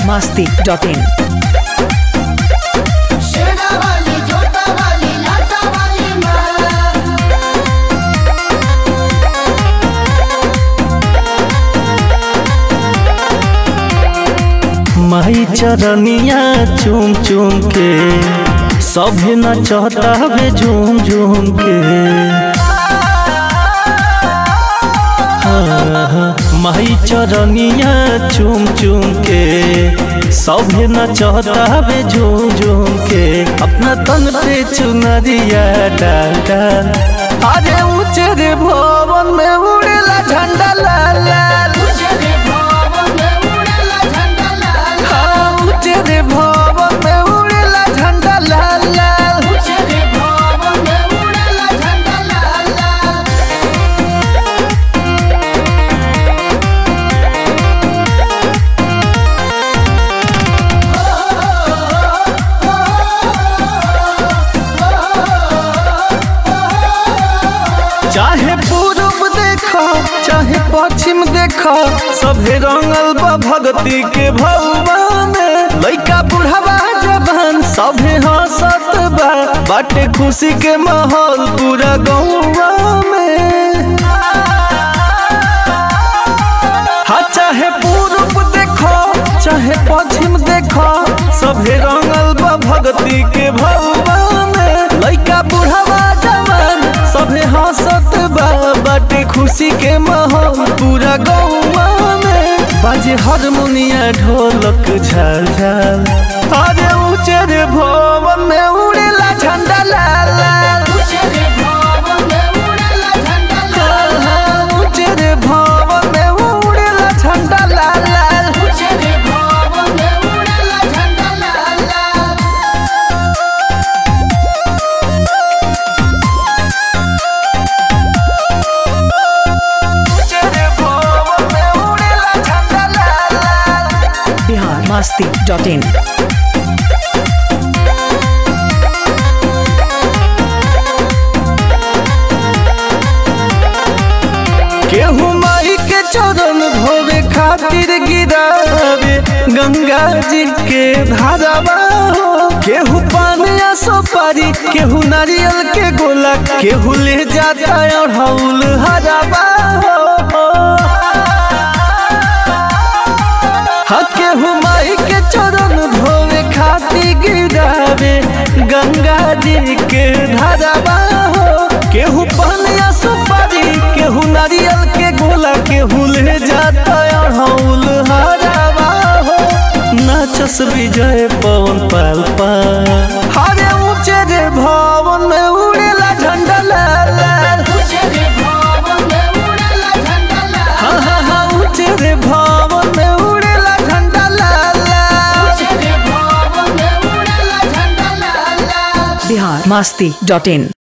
masti.in. शेरा वाली जोटा वाली लाटा वाली माँ माई चरनिया चूम चूम के सभे नचता बे झूम झूम के हाँ, माई चरनिया चूम चूम के सभे नचता बे झूम झूम के अपना तन पे चुनरिया डाल डाल अरे ऊंचे रे भवन में उड़ेला झंडा लाल लाल तुझे रे भवन में उड़ेला झंडा लाल हाँ, ऊंचे रे भवन में उड़ेला झंडा लाल लाल तुझे रे भवन में उड़ेला झंडा लाल लाल चाहे पूरब देखो चाहे पश्चिम देखो सभे रंगल बा भक्ति के भौवा में लइका बुढ़ावा जवान सभे हंसत बा बाटे खुशी के माहौल पूरा गौवा में हाँ चाहे पूरब देखो चाहे पश्चिम देखो सभे रंगल बा भक्ति के भौवा में लइका बुढ़ावा जवान सभे हंसत बा बाटे खुशी के माहौल पूरा गौवा में बाजे हारमोनिया ढोलक झाल झाल अरे ऊंचे रे भवन में उड़ेला झंडा लाल लाल तुझे रे भवन में उड़ेला झंडा लाल हाँ, ऊंचे रे भवन में उड़ेला झंडा लाल लाल तुझे रे भवन में उड़ेला झंडा लाल लाल ऊंचे रे भवन में उड़ेला झंडा लाल लाल Bihar masti.in. केहू माई के चरण धोवे खातिर गिरावे गंगा जी के धारावा हो केहू पान या सुपारी केहू नारियल के गोला केहू ले जाता अढ़ौल हरावा हो हाँ केहू माई के चरण धोवे खातिर गिरावे गंगा जी के धारावा हो केहू पान या सुपारी केहू नारियल के गोला केहू ले जाता अढ़ौल हरावा हो नाचस विजय पवन पाल पाल हरे ऊंचे रे भवन में उड़ेला झंडा लाल लाल तुझे रे भवन में उड़ेला झंडा लाल हाँ हाँ हाँ ऊंचे रे भवन में उड़ेला झंडा लाल लाल तुझे रे भवन में उड़ेला झंडा लाल लाल Bihar masti.in.